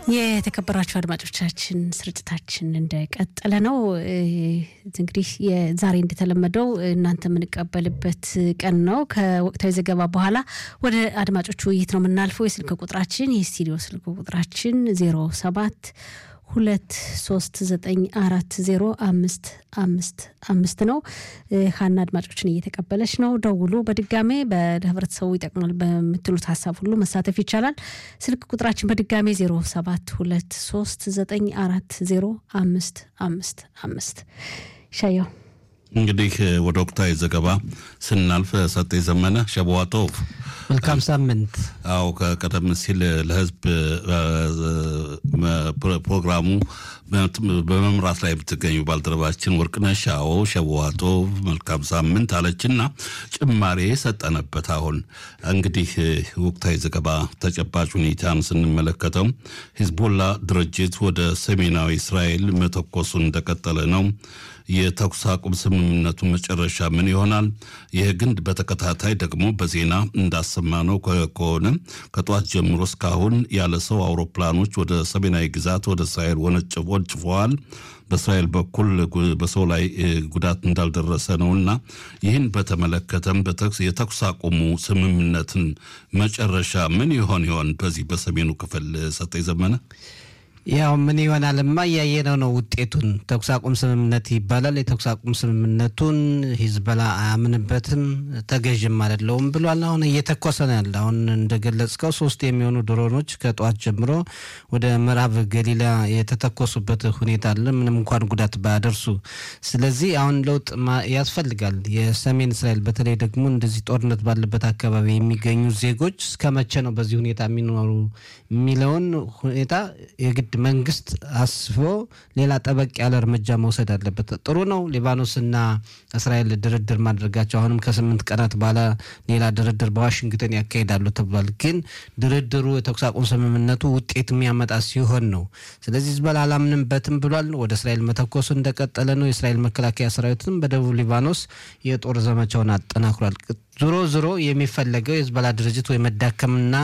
የተከበራችሁ አድማጮቻችን ስርጭታችን እንደቀጠለ ነው። እንግዲህ ዛሬ እንደተለመደው እናንተ የምንቀበልበት ቀን ነው። ከወቅታዊ ዘገባ በኋላ ወደ አድማጮቹ ውይይት ነው የምናልፈው። የስልክ ቁጥራችን የስቱዲዮ ስልክ ቁጥራችን ዜሮ ሰባት ሁለት ሶስት ዘጠኝ አራት ዜሮ አምስት አምስት አምስት ነው። ሀና አድማጮችን እየተቀበለች ነው። ደውሉ። በድጋሜ በህብረተሰቡ ይጠቅማል በምትሉት ሀሳብ ሁሉ መሳተፍ ይቻላል። ስልክ ቁጥራችን በድጋሜ ዜሮ ሰባት ሁለት ሶስት ዘጠኝ አራት ዜሮ አምስት አምስት አምስት ሻየው እንግዲህ ወደ ወቅታዊ ዘገባ ስናልፍ ሰጤ ዘመነ ሸበዋጦፍ መልካም ሳምንት። አዎ ቀደም ሲል ለህዝብ ፕሮግራሙ በመምራት ላይ የምትገኙ ባልደረባችን ወርቅነሽ አዎ ሸበዋጦፍ መልካም ሳምንት አለችና ጭማሬ ሰጠነበት። አሁን እንግዲህ ወቅታዊ ዘገባ ተጨባጭ ሁኔታን ስንመለከተው ሂዝቦላ ድርጅት ወደ ሰሜናዊ እስራኤል መተኮሱን እንደቀጠለ ነው። የተኩስ አቁም ስምምነቱ መጨረሻ ምን ይሆናል? ይህ ግን በተከታታይ ደግሞ በዜና እንዳሰማነው ከሆነ ከጠዋት ጀምሮ እስካሁን ያለ ሰው አውሮፕላኖች ወደ ሰሜናዊ ግዛት ወደ እስራኤል ወንጭፈዋል። በእስራኤል በኩል በሰው ላይ ጉዳት እንዳልደረሰ ነውና ይህን በተመለከተም የተኩስ አቁሙ ስምምነትን መጨረሻ ምን ይሆን ይሆን? በዚህ በሰሜኑ ክፍል ሰጠኝ ዘመነ ያው ምን ይሆናልማ እያየነው ነው ውጤቱን። ተኩስ አቁም ስምምነት ይባላል። የተኩስ አቁም ስምምነቱን ሂዝበላ አያምንበትም፣ ተገዥም አይደለውም ብሏል። አሁን እየተኮሰ ነው ያለ። አሁን እንደገለጽከው ሶስት የሚሆኑ ድሮኖች ከጠዋት ጀምሮ ወደ ምዕራብ ገሊላ የተተኮሱበት ሁኔታ አለ፣ ምንም እንኳን ጉዳት ባያደርሱ። ስለዚህ አሁን ለውጥ ያስፈልጋል። የሰሜን እስራኤል በተለይ ደግሞ እንደዚህ ጦርነት ባለበት አካባቢ የሚገኙ ዜጎች እስከ መቼ ነው በዚህ ሁኔታ የሚኖሩ የሚለውን ሁኔታ የግድ መንግስት አስቦ ሌላ ጠበቅ ያለ እርምጃ መውሰድ አለበት። ጥሩ ነው ሊባኖስና እስራኤል ድርድር ማድረጋቸው አሁንም ከስምንት ቀናት በኋላ ሌላ ድርድር በዋሽንግተን ያካሂዳሉ ተብሏል። ግን ድርድሩ የተኩስ አቁም ስምምነቱ ውጤት የሚያመጣ ሲሆን ነው። ስለዚህ ሂዝቦላ አላምንበትም ብሏል። ወደ እስራኤል መተኮሱ እንደቀጠለ ነው። የእስራኤል መከላከያ ሰራዊትም በደቡብ ሊባኖስ የጦር ዘመቻውን አጠናክሯል። ዞሮ ዞሮ የሚፈለገው የሂዝቦላ ድርጅት ወይ መዳከምና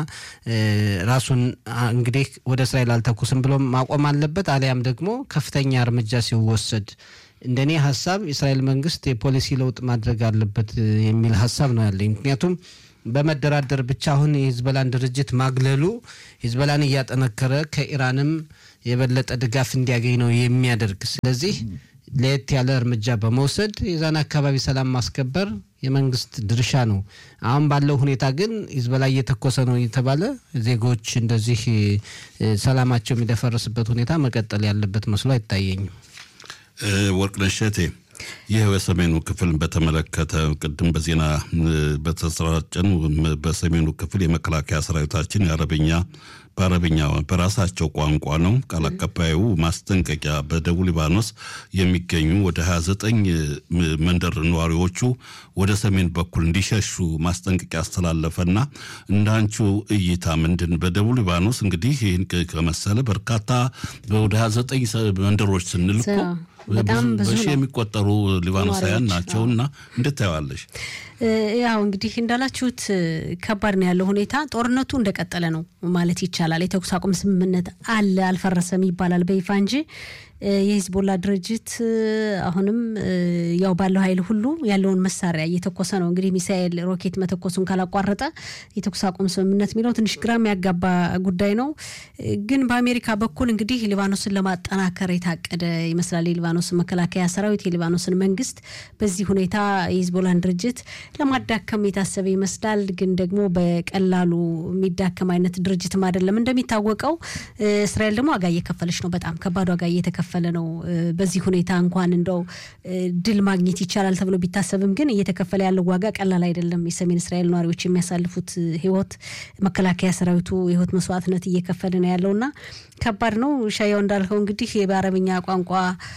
ራሱን እንግዲህ ወደ እስራኤል አልተኩስም ብሎ ማቆም አለበት፣ አሊያም ደግሞ ከፍተኛ እርምጃ ሲወሰድ እንደኔ ሀሳብ የእስራኤል መንግስት የፖሊሲ ለውጥ ማድረግ አለበት የሚል ሀሳብ ነው ያለኝ። ምክንያቱም በመደራደር ብቻ አሁን የሂዝቦላን ድርጅት ማግለሉ ሂዝቦላን እያጠነከረ ከኢራንም የበለጠ ድጋፍ እንዲያገኝ ነው የሚያደርግ። ስለዚህ ለየት ያለ እርምጃ በመውሰድ የዛን አካባቢ ሰላም ማስከበር የመንግስት ድርሻ ነው። አሁን ባለው ሁኔታ ግን ሂዝቦላ እየተኮሰ ነው የተባለ ዜጎች እንደዚህ ሰላማቸው የሚደፈርስበት ሁኔታ መቀጠል ያለበት መስሎ አይታየኝም። ወርቅነሽ እሸቴ ይህ በሰሜኑ ክፍል በተመለከተ ቅድም በዜና በተሰራጨን በሰሜኑ ክፍል የመከላከያ ሰራዊታችን የአረበኛ በአረብኛ በራሳቸው ቋንቋ ነው ቃል አቀባዩ ማስጠንቀቂያ በደቡብ ሊባኖስ የሚገኙ ወደ 29 መንደር ነዋሪዎቹ ወደ ሰሜን በኩል እንዲሸሹ ማስጠንቀቂያ አስተላለፈና እንዳንቹ እይታ ምንድን በደቡብ ሊባኖስ እንግዲህ ይህን ከመሰለ በርካታ ወደ 29 መንደሮች ስንል እኮ በሺ የሚቆጠሩ ሊባኖሳውያን ናቸውና እንዴት ታየዋለሽ? ያው እንግዲህ እንዳላችሁት ከባድ ነው ያለው ሁኔታ። ጦርነቱ እንደቀጠለ ነው ማለት ይቻላል። የተኩስ አቁም ስምምነት አለ አልፈረሰም ይባላል በይፋ እንጂ የሂዝቦላ ድርጅት አሁንም ያው ባለው ኃይል ሁሉ ያለውን መሳሪያ እየተኮሰ ነው። እንግዲህ ሚሳኤል፣ ሮኬት መተኮሱን ካላቋረጠ የተኩስ አቁም ስምምነት የሚለው ትንሽ ግራ የሚያጋባ ጉዳይ ነው። ግን በአሜሪካ በኩል እንግዲህ ሊባኖስን ለማጠናከር የታቀደ ይመስላል። የሊባኖስን መከላከያ ሰራዊት፣ የሊባኖስን መንግስት በዚህ ሁኔታ የሂዝቦላን ድርጅት ለማዳከም የታሰበ ይመስላል። ግን ደግሞ በቀላሉ የሚዳከም አይነት ድርጅትም አይደለም። እንደሚታወቀው እስራኤል ደግሞ ዋጋ እየከፈለች ነው። በጣም ከባድ ዋጋ እየተከፈለ ነው። በዚህ ሁኔታ እንኳን እንደው ድል ማግኘት ይቻላል ተብሎ ቢታሰብም ግን እየተከፈለ ያለው ዋጋ ቀላል አይደለም። የሰሜን እስራኤል ነዋሪዎች የሚያሳልፉት ህይወት፣ መከላከያ ሰራዊቱ የህይወት መስዋዕትነት እየከፈለ ነው ያለውና ከባድ ነው። ሻያው እንዳልከው እንግዲህ በአረብኛ ቋንቋ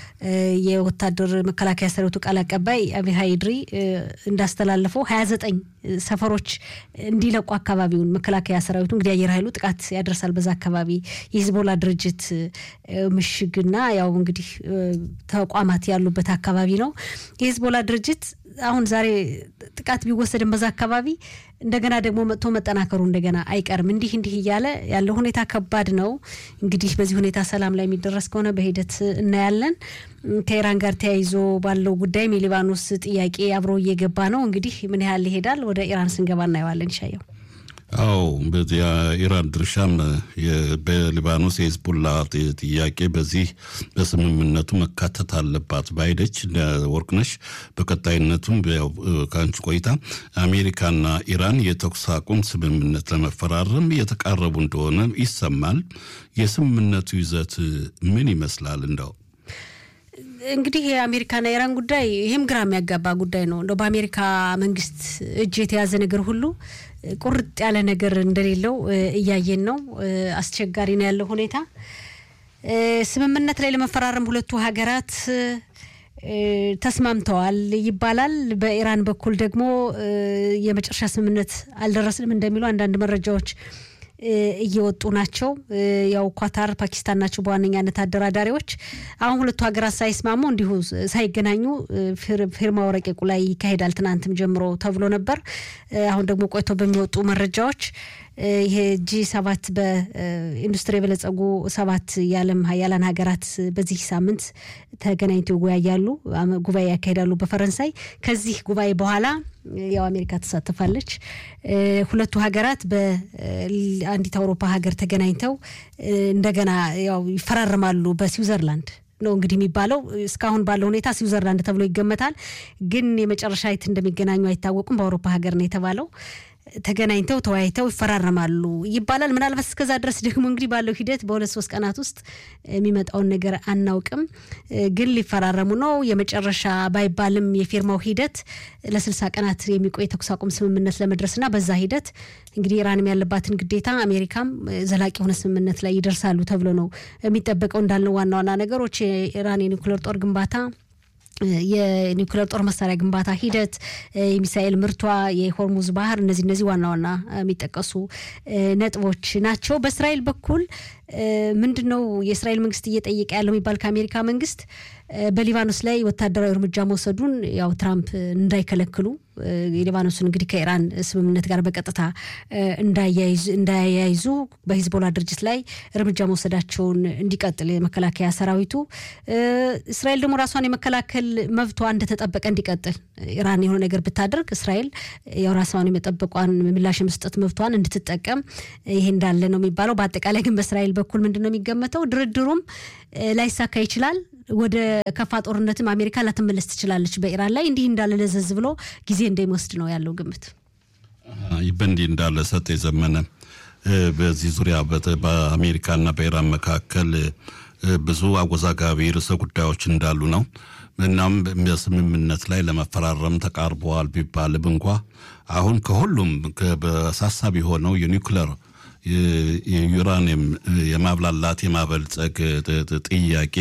የወታደር መከላከያ ሰራዊቱ ቃል አቀባይ አቢሃይ ድሪ እንዳስተላለፈው ሀያ ዘጠኝ ሰፈሮች እንዲለቁ አካባቢውን መከላከያ ሰራዊቱ እንግዲህ አየር ኃይሉ ጥቃት ያደርሳል በዛ አካባቢ የሂዝቦላ ድርጅት ምሽግና ያው ያው እንግዲህ ተቋማት ያሉበት አካባቢ ነው። የሂዝቦላ ድርጅት አሁን ዛሬ ጥቃት ቢወሰድን በዛ አካባቢ እንደገና ደግሞ መጥቶ መጠናከሩ እንደገና አይቀርም። እንዲህ እንዲህ እያለ ያለው ሁኔታ ከባድ ነው። እንግዲህ በዚህ ሁኔታ ሰላም ላይ የሚደረስ ከሆነ በሂደት እናያለን። ከኢራን ጋር ተያይዞ ባለው ጉዳይም የሊባኖስ ጥያቄ አብሮ እየገባ ነው። እንግዲህ ምን ያህል ይሄዳል? ወደ ኢራን ስንገባ እናየዋለን። ይሻየው አዎ በዚህ የኢራን ድርሻም በሊባኖስ የሂዝቡላ ጥያቄ በዚህ በስምምነቱ መካተት አለባት ባይደች ወርቅነሽ። በቀጣይነቱም ከአንቺ ቆይታ አሜሪካና ኢራን የተኩስ አቁም ስምምነት ለመፈራረም እየተቃረቡ እንደሆነ ይሰማል። የስምምነቱ ይዘት ምን ይመስላል? እንደው እንግዲህ የአሜሪካና ኢራን ጉዳይ ይህም ግራ የሚያጋባ ጉዳይ ነው። እንደው በአሜሪካ መንግስት እጅ የተያዘ ነገር ሁሉ ቁርጥ ያለ ነገር እንደሌለው እያየን ነው። አስቸጋሪ ነው ያለው ሁኔታ። ስምምነት ላይ ለመፈራረም ሁለቱ ሀገራት ተስማምተዋል ይባላል። በኢራን በኩል ደግሞ የመጨረሻ ስምምነት አልደረስንም እንደሚሉ አንዳንድ መረጃዎች እየወጡ ናቸው። ያው ኳታር፣ ፓኪስታን ናቸው በዋነኛነት አደራዳሪዎች። አሁን ሁለቱ ሀገራት ሳይስማሙ እንዲሁ ሳይገናኙ ፊርማው ረቂቁ ላይ ይካሄዳል ትናንትም ጀምሮ ተብሎ ነበር። አሁን ደግሞ ቆይቶ በሚወጡ መረጃዎች ይሄ ጂ ሰባት በኢንዱስትሪ የበለጸጉ ሰባት የዓለም ሀያላን ሀገራት በዚህ ሳምንት ተገናኝተው ይወያያሉ፣ ጉባኤ ያካሂዳሉ በፈረንሳይ። ከዚህ ጉባኤ በኋላ ያው አሜሪካ ትሳተፋለች። ሁለቱ ሀገራት በአንዲት አውሮፓ ሀገር ተገናኝተው እንደገና ያው ይፈራረማሉ በስዊዘርላንድ ነው እንግዲህ የሚባለው። እስካሁን ባለው ሁኔታ ስዊዘርላንድ ተብሎ ይገመታል። ግን የመጨረሻ የት እንደሚገናኙ አይታወቁም። በአውሮፓ ሀገር ነው የተባለው። ተገናኝተው ተወያይተው ይፈራረማሉ ይባላል። ምናልባት እስከዛ ድረስ ደግሞ እንግዲህ ባለው ሂደት በሁለት ሶስት ቀናት ውስጥ የሚመጣውን ነገር አናውቅም። ግን ሊፈራረሙ ነው። የመጨረሻ ባይባልም የፊርማው ሂደት ለስልሳ ቀናት የሚቆይ የተኩስ አቁም ስምምነት ለመድረስና በዛ ሂደት እንግዲህ ኢራንም ያለባትን ግዴታ አሜሪካም ዘላቂ የሆነ ስምምነት ላይ ይደርሳሉ ተብሎ ነው የሚጠበቀው። እንዳልነው ዋና ዋና ነገሮች የኢራን የኒውክሌር ጦር ግንባታ የኒውክሌር ጦር መሳሪያ ግንባታ ሂደት፣ የሚሳኤል ምርቷ፣ የሆርሙዝ ባህር እነዚህ እነዚህ ዋና ዋና የሚጠቀሱ ነጥቦች ናቸው። በእስራኤል በኩል ምንድን ነው የእስራኤል መንግስት እየጠየቀ ያለው የሚባል ከአሜሪካ መንግስት በሊባኖስ ላይ ወታደራዊ እርምጃ መውሰዱን ያው ትራምፕ እንዳይከለክሉ የሊባኖስን እንግዲህ ከኢራን ስምምነት ጋር በቀጥታ እንዳያያይዙ በሂዝቦላ ድርጅት ላይ እርምጃ መውሰዳቸውን እንዲቀጥል የመከላከያ ሰራዊቱ እስራኤል ደግሞ ራሷን የመከላከል መብቷ እንደተጠበቀ እንዲቀጥል ኢራን የሆነ ነገር ብታደርግ እስራኤል ያው ራሷን የመጠበቋን ምላሽ የመስጠት መብቷን እንድትጠቀም ይሄ እንዳለ ነው የሚባለው። በአጠቃላይ ግን በእስራኤል በኩል ምንድን ነው የሚገመተው ድርድሩም ላይሳካ ይችላል። ወደ ከፋ ጦርነትም አሜሪካ ላትመለስ ትችላለች በኢራን ላይ እንዲህ እንዳለ ለዘዝ ብሎ ጊዜ እንደሚወስድ ነው ያለው ግምት። በእንዲህ እንዳለ ሰጥ የዘመነ በዚህ ዙሪያ በአሜሪካና በኢራን መካከል ብዙ አወዛጋቢ ርዕሰ ጉዳዮች እንዳሉ ነው። እናም በስምምነት ላይ ለመፈራረም ተቃርበዋል ቢባልም እንኳ አሁን ከሁሉም በአሳሳቢ የሆነው የኒውክለር የዩራኒየም የማብላላት የማበልጸግ ጥያቄ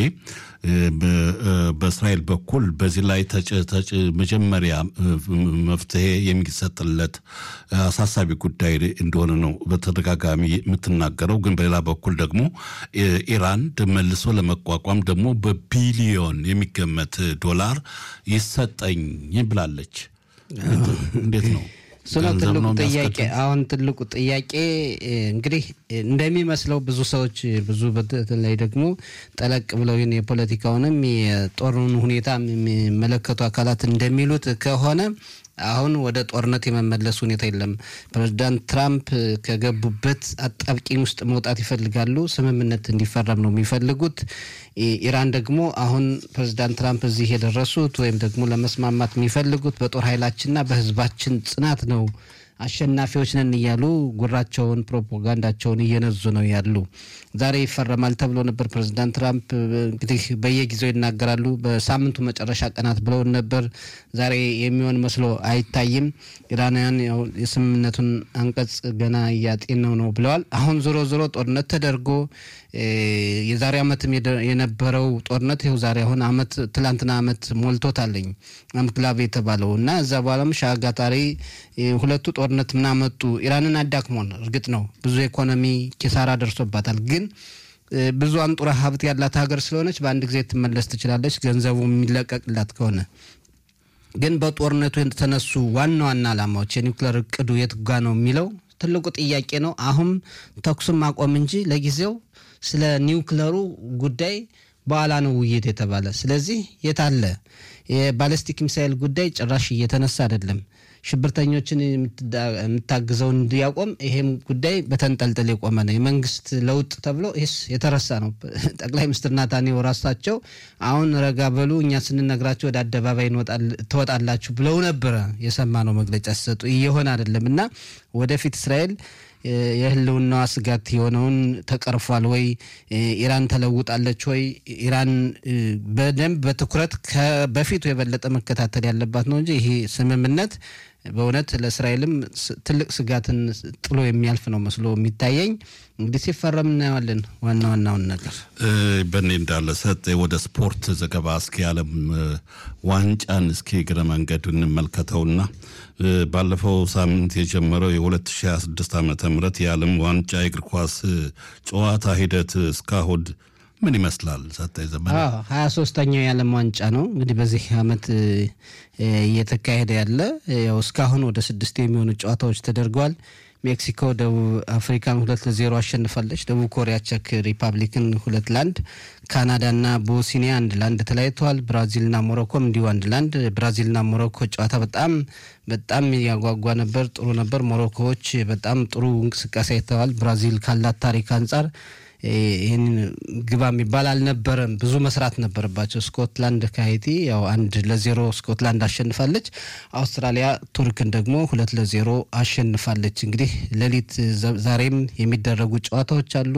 በእስራኤል በኩል በዚህ ላይ መጀመሪያ መፍትሄ የሚሰጥለት አሳሳቢ ጉዳይ እንደሆነ ነው በተደጋጋሚ የምትናገረው። ግን በሌላ በኩል ደግሞ ኢራን መልሶ ለመቋቋም ደግሞ በቢሊዮን የሚገመት ዶላር ይሰጠኝ ብላለች። እንዴት ነው? እሱ ነው ትልቁ ጥያቄ። አሁን ትልቁ ጥያቄ እንግዲህ እንደሚመስለው ብዙ ሰዎች ብዙ በተለይ ደግሞ ጠለቅ ብለው ይህን የፖለቲካውንም የጦሩን ሁኔታ የሚመለከቱ አካላት እንደሚሉት ከሆነ አሁን ወደ ጦርነት የመመለስ ሁኔታ የለም። ፕሬዚዳንት ትራምፕ ከገቡበት አጣብቂኝ ውስጥ መውጣት ይፈልጋሉ። ስምምነት እንዲፈረም ነው የሚፈልጉት። ኢራን ደግሞ አሁን ፕሬዚዳንት ትራምፕ እዚህ የደረሱት ወይም ደግሞ ለመስማማት የሚፈልጉት በጦር ኃይላችንና በሕዝባችን ጽናት ነው አሸናፊዎች ነን እያሉ ጉራቸውን ፕሮፓጋንዳቸውን እየነዙ ነው ያሉ። ዛሬ ይፈረማል ተብሎ ነበር። ፕሬዚዳንት ትራምፕ እንግዲህ በየጊዜው ይናገራሉ። በሳምንቱ መጨረሻ ቀናት ብለውን ነበር። ዛሬ የሚሆን መስሎ አይታይም። ኢራናውያን የስምምነቱን አንቀጽ ገና እያጤነው ነው ብለዋል። አሁን ዞሮ ዞሮ ጦርነት ተደርጎ የዛሬ ዓመትም የነበረው ጦርነት ይኸው ዛሬ አሁን አመት ትላንትና አመት ሞልቶታለኝ አምክላቭ የተባለው እና እዛ በኋላም ሻጋታሪ ሁለቱ ጦርነት ምናመጡ ኢራንን አዳክሞን እርግጥ ነው ብዙ ኢኮኖሚ ኪሳራ ደርሶባታል። ግን ብዙ አንጡራ ሀብት ያላት ሀገር ስለሆነች በአንድ ጊዜ ትመለስ ትችላለች፣ ገንዘቡ የሚለቀቅላት ከሆነ። ግን በጦርነቱ የተነሱ ዋና ዋና ዓላማዎች የኒውክሌር እቅዱ የት ጋ ነው የሚለው ትልቁ ጥያቄ ነው። አሁን ተኩስም ማቆም እንጂ ለጊዜው ስለ ኒውክሌሩ ጉዳይ በኋላ ነው ውይይት የተባለ። ስለዚህ የት አለ የባለስቲክ ሚሳይል ጉዳይ ጭራሽ እየተነሳ አይደለም። ሽብርተኞችን የምታግዘው እንዲያቆም ይሄም ጉዳይ በተንጠልጥል የቆመ ነው። የመንግስት ለውጥ ተብሎ ይህስ የተረሳ ነው። ጠቅላይ ሚኒስትር ናታንያሁ ራሳቸው አሁን ረጋ በሉ እኛ ስንነግራቸው ወደ አደባባይ ትወጣላችሁ ብለው ነበረ የሰማነው መግለጫ ሲሰጡ። እየሆነ አይደለም እና ወደፊት እስራኤል የህልውናዋ ስጋት የሆነውን ተቀርፏል ወይ? ኢራን ተለውጣለች ወይ? ኢራን በደንብ በትኩረት በፊቱ የበለጠ መከታተል ያለባት ነው እንጂ ይሄ ስምምነት በእውነት ለእስራኤልም ትልቅ ስጋትን ጥሎ የሚያልፍ ነው መስሎ የሚታየኝ። እንግዲህ ሲፈረም እናየዋለን። ዋና ዋናውን ነገር በእኔ እንዳለ ሰጥ ወደ ስፖርት ዘገባ እስኪ የዓለም ዋንጫን እስኪ እግረ መንገድ እንመልከተውና ባለፈው ሳምንት የጀመረው የ2026 ዓ ም የዓለም ዋንጫ የእግር ኳስ ጨዋታ ሂደት እስካሁን ምን ይመስላል? ሰጠኝ ዘመን ሀያ ሶስተኛው የዓለም ዋንጫ ነው እንግዲህ በዚህ አመት እየተካሄደ ያለ ያው እስካሁን ወደ ስድስት የሚሆኑ ጨዋታዎች ተደርገዋል። ሜክሲኮ ደቡብ አፍሪካን ሁለት ለዜሮ አሸንፋለች። ደቡብ ኮሪያ ቼክ ሪፐብሊክን ሁለት ለአንድ፣ ካናዳና ቦስኒያ አንድ ለአንድ ተለያይተዋል። ብራዚልና ሞሮኮም እንዲሁ አንድ ለአንድ። ብራዚልና ሞሮኮ ጨዋታ በጣም በጣም ያጓጓ ነበር፣ ጥሩ ነበር። ሞሮኮዎች በጣም ጥሩ እንቅስቃሴ አይተዋል። ብራዚል ካላት ታሪክ አንጻር ይህን ግባ የሚባል አልነበረም። ብዙ መስራት ነበረባቸው። ስኮትላንድ ከሀይቲ ያው አንድ ለዜሮ ስኮትላንድ አሸንፋለች። አውስትራሊያ ቱርክን ደግሞ ሁለት ለዜሮ አሸንፋለች። እንግዲህ ሌሊት ዛሬም የሚደረጉ ጨዋታዎች አሉ።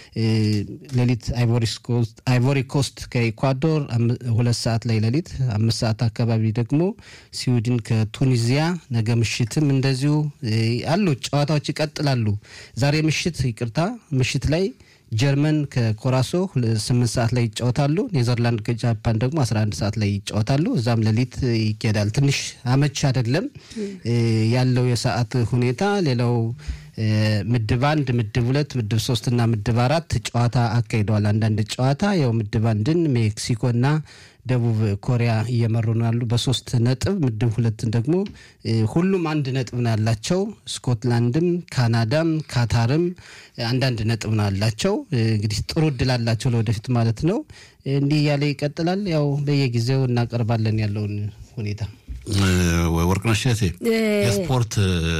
ሌሊት አይቮሪ ኮስት ከኢኳዶር ሁለት ሰዓት ላይ ሌሊት፣ አምስት ሰዓት አካባቢ ደግሞ ስዊድን ከቱኒዚያ፣ ነገ ምሽትም እንደዚሁ አሉ ጨዋታዎች ይቀጥላሉ። ዛሬ ምሽት ይቅርታ ምሽት ላይ ጀርመን ከኮራሶ ስምንት ሰዓት ላይ ይጫወታሉ። ኔዘርላንድ ከጃፓን ደግሞ አስራ አንድ ሰዓት ላይ ይጫወታሉ። እዛም ሌሊት ይኬዳል። ትንሽ አመች አይደለም ያለው የሰዓት ሁኔታ። ሌላው ምድብ አንድ፣ ምድብ ሁለት፣ ምድብ ሶስትና ምድብ አራት ጨዋታ አካሂደዋል። አንዳንድ ጨዋታ ያው ምድብ አንድን ሜክሲኮና ደቡብ ኮሪያ እየመሩ ነው ያሉ በሶስት ነጥብ። ምድብ ሁለትን ደግሞ ሁሉም አንድ ነጥብ ነው ያላቸው። ስኮትላንድም፣ ካናዳም፣ ካታርም አንዳንድ ነጥብ ነው ያላቸው። እንግዲህ ጥሩ እድል አላቸው ለወደፊት ማለት ነው። እንዲህ እያለ ይቀጥላል። ያው በየጊዜው እናቀርባለን ያለውን ሁኔታ ወርቅነሽ እቴ የስፖርት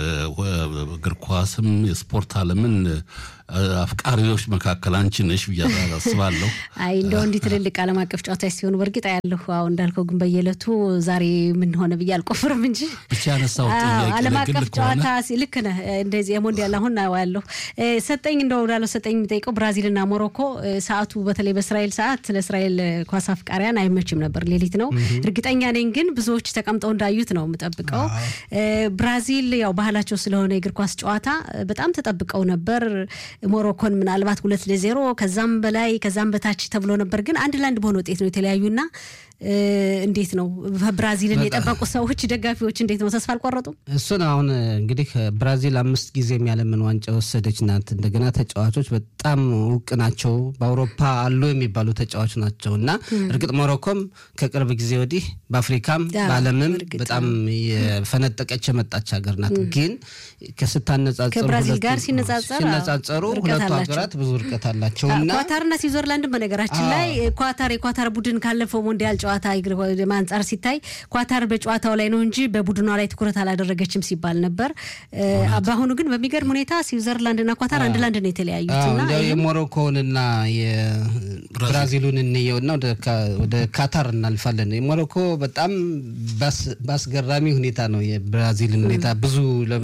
እግር ኳስም የስፖርት ዓለምን አፍቃሪዎች መካከል አንቺ ነሽ ብዬ አስባለሁ። አይ እንደው እንዲህ ትልልቅ ዓለም አቀፍ ጨዋታዎች ሲሆኑ በእርግጥ ያለሁ አሁ እንዳልከው ግን በየዕለቱ ዛሬ ምን ሆነ ብዬ አልቆፍርም እንጂ ብቻ ያነሳው ዓለም አቀፍ ጨዋታ ልክ ነህ። እንደዚህ የሞንዲያል አሁን ያለሁ ሰጠኝ እንደው ላለው ሰጠኝ የሚጠይቀው ብራዚልና ሞሮኮ ሰዓቱ በተለይ በእስራኤል ሰዓት ለእስራኤል ኳስ አፍቃሪያን አይመችም ነበር። ሌሊት ነው እርግጠኛ ነኝ፣ ግን ብዙዎች ተቀምጠው እንዳዩት ነው የምጠብቀው። ብራዚል ያው ባህላቸው ስለሆነ የእግር ኳስ ጨዋታ በጣም ተጠብቀው ነበር። ሞሮኮን ምናልባት ሁለት ለዜሮ ከዛም በላይ ከዛም በታች ተብሎ ነበር፣ ግን አንድ ለአንድ በሆነ ውጤት ነው የተለያዩና እንዴት ነው ብራዚልን የጠበቁ ሰዎች ደጋፊዎች እንዴት ነው ተስፋ አልቆረጡም? እሱን አሁን እንግዲህ ብራዚል አምስት ጊዜ የዓለምን ዋንጫ የወሰደች ናት። እንደገና ተጫዋቾች በጣም እውቅ ናቸው። በአውሮፓ አሉ የሚባሉ ተጫዋች ናቸው እና እርግጥ ሞሮኮም ከቅርብ ጊዜ ወዲህ በአፍሪካም በዓለምም በጣም የፈነጠቀች የመጣች ሀገር ናት። ግን ከስታነጻጸሩ ከብራዚል ጋር ሲነጻጸሩ ሁለቱ ሀገራት ብዙ እርቀት አላቸው እና ኳታርና ስዊዘርላንድን በነገራችን ላይ ኳታር የኳታር ቡድን ካለፈው ሞንዲያል ጨዋታ አንጻር ሲታይ ኳታር በጨዋታው ላይ ነው እንጂ በቡድኗ ላይ ትኩረት አላደረገችም ሲባል ነበር። በአሁኑ ግን በሚገርም ሁኔታ ስዊዘርላንድና ኳታር አንድ ለአንድ ነው የተለያዩት። እንዲያው የሞሮኮውንና የብራዚሉን እንየውና ወደ ካታር እናልፋለን። የሞሮኮ በጣም በአስገራሚ ሁኔታ ነው የብራዚልን ሁኔታ ብዙ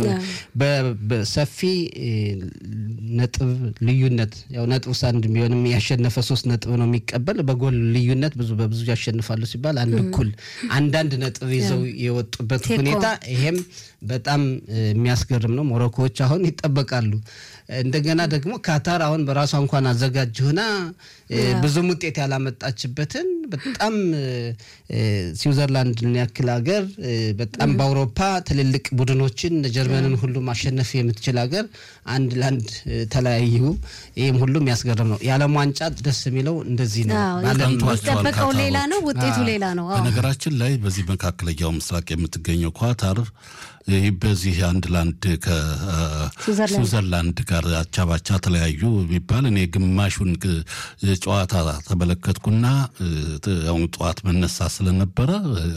በሰፊ ነጥብ ልዩነት ያው ነጥብ አንድ ቢሆንም ያሸነፈ ሶስት ነጥብ ነው የሚቀበል በጎል ልዩነት ብዙ በብዙ ያሸንፋሉ ሲባል አንድ እኩል አንዳንድ ነጥብ ይዘው የወጡበት ሁኔታ ይሄም በጣም የሚያስገርም ነው። ሞሮኮዎች አሁን ይጠበቃሉ። እንደገና ደግሞ ካታር አሁን በራሷ እንኳን አዘጋጅ ሆና ብዙም ውጤት ያላመጣችበትን በጣም ስዊዘርላንድን ያክል ሀገር በጣም በአውሮፓ ትልልቅ ቡድኖችን ጀርመንን ሁሉ ማሸነፍ የምትችል ሀገር አንድ ለአንድ ተለያዩ። ይህም ሁሉ የሚያስገርም ነው። የዓለም ዋንጫ ደስ የሚለው እንደዚህ ነው። የሚጠበቀው ሌላ ነው፣ ውጤቱ ሌላ ነው። በነገራችን ላይ በዚህ መካከለኛው ምስራቅ የምትገኘው ኳታር በዚህ አንድ ለአንድ ከስዊዘርላንድ ጋር አቻ ባቻ ተለያዩ የሚባል እኔ ግማሹን ጨዋታ ተመለከትኩና አሁን ጠዋት መነሳ ስለነበረ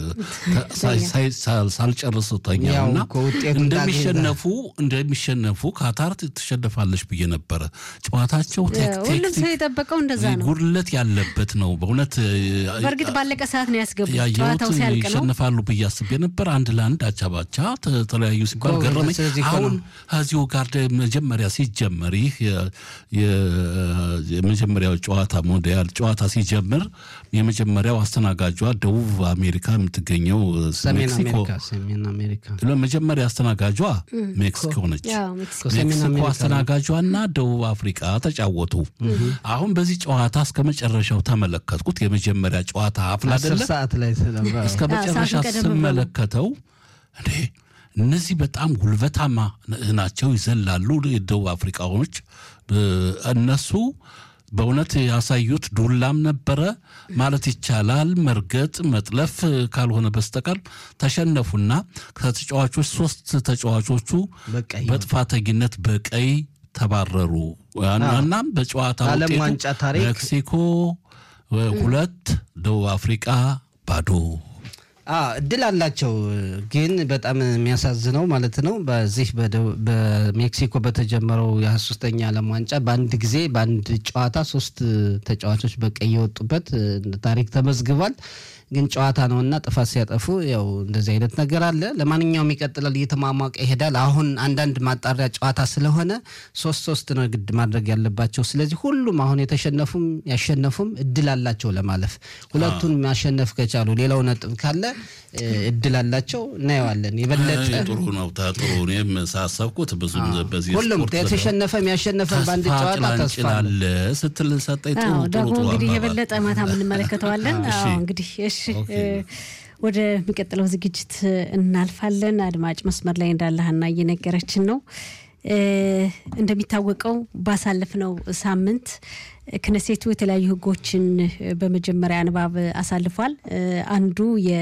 ሳልጨርስ ተኛውና እንደሚሸነፉ እንደሚሸነፉ ካታር ትሸነፋለች ብዬ ነበረ። ጨዋታቸው ሁሉም ሰው የጠበቀው እንደዛ ነው። ጉድለት ያለበት ነው በእውነት በእርግጥ ባለቀ ሰዓት ነው ያስገቡት። ያየሁት ጨዋታው ሲያልቅ ነው ይሸነፋሉ ብዬ አስቤ ነበር። አንድ ለአንድ አቻ ባቻ ተለያዩ ሲባል ገረመኝ። አሁን ከዚሁ ጋር መጀመሪያ ሲጀመር ይህ የመጀመሪያው ጨዋታ ሞንዲያል ጨዋታ ሲጀምር የመጀመሪያው አስተናጋጇ ደቡብ አሜሪካ የምትገኘው ሜክሲኮ መጀመሪያ አስተናጋጇ ሜክሲኮ ነች። ሜክሲኮ አስተናጋጇ እና ደቡብ አፍሪቃ ተጫወቱ። አሁን በዚህ ጨዋታ እስከ መጨረሻው ተመለከትኩት። የመጀመሪያ ጨዋታ አፍላ አይደለ እስከ መጨረሻ ስመለከተው እንዴ እነዚህ በጣም ጉልበታማ ናቸው፣ ይዘላሉ። የደቡብ አፍሪካኖች እነሱ በእውነት ያሳዩት ዱላም ነበረ ማለት ይቻላል። መርገጥ መጥለፍ ካልሆነ በስተቀር ተሸነፉና ከተጫዋቾች ሶስት ተጫዋቾቹ በጥፋተኝነት በቀይ ተባረሩ። እናም በጨዋታ ውጤቱ ሜክሲኮ ሁለት ደቡብ አፍሪቃ ባዶ እድል አላቸው። ግን በጣም የሚያሳዝነው ማለት ነው በዚህ በሜክሲኮ በተጀመረው የሀያ ሶስተኛ ዓለም ዋንጫ በአንድ ጊዜ በአንድ ጨዋታ ሶስት ተጫዋቾች በቀይ የወጡበት ታሪክ ተመዝግቧል። ግን ጨዋታ ነውና ጥፋት ሲያጠፉ ያው እንደዚህ አይነት ነገር አለ። ለማንኛውም ይቀጥላል፣ እየተሟሟቀ ይሄዳል። አሁን አንዳንድ ማጣሪያ ጨዋታ ስለሆነ ሶስት ሶስት ነው ግድ ማድረግ ያለባቸው። ስለዚህ ሁሉም አሁን የተሸነፉም ያሸነፉም እድል አላቸው ለማለፍ። ሁለቱን ማሸነፍ ከቻሉ ሌላው ነጥብ ካለ እድል አላቸው። እናየዋለን። የበለጠ ጥሩ ነው። ጥሩ እኔም ሳሰብኩት ብዙ በዚህ ሁሉም የተሸነፈም ያሸነፈም በአንድ ጨዋታ ተስፋ አለ ስትል ሰጠኝ። ጥሩ ደግሞ እንግዲህ የበለጠ ማታ የምንመለከተዋለን። እንግዲህ እሺ ወደሚቀጥለው ዝግጅት እናልፋለን። አድማጭ መስመር ላይ እንዳለ ሀና እየነገረችን ነው። እንደሚታወቀው ባሳለፍነው ሳምንት ክነሴቱ የተለያዩ ሕጎችን በመጀመሪያ ንባብ አሳልፏል። አንዱ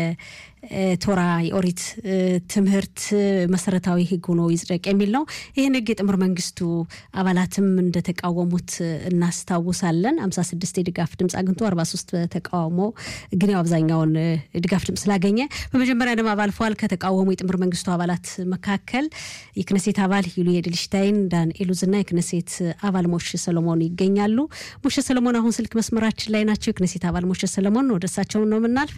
የቶራ የኦሪት ትምህርት መሰረታዊ ሕግ ሆኖ ይጽደቅ የሚል ነው። ይህን ሕግ የጥምር መንግስቱ አባላትም እንደተቃወሙት እናስታውሳለን። 56 የድጋፍ ድምፅ አግኝቶ 43 ተቃውሞ ግን ያው አብዛኛውን ድጋፍ ድምፅ ስላገኘ በመጀመሪያ ንባብ አልፏል። ከተቃወሙ የጥምር መንግስቱ አባላት መካከል የክነሴት አባል ዩሊ ኤድልሽታይን፣ ዳን ኤሉዝ እና የክነሴት አባል ሞሽ ሰሎሞን ይገኛሉ። ሞሸ ሰለሞን አሁን ስልክ መስመራችን ላይ ናቸው። የክነሴት አባል ሞሸ ሰለሞን ወደ እሳቸው ነው የምናልፍ።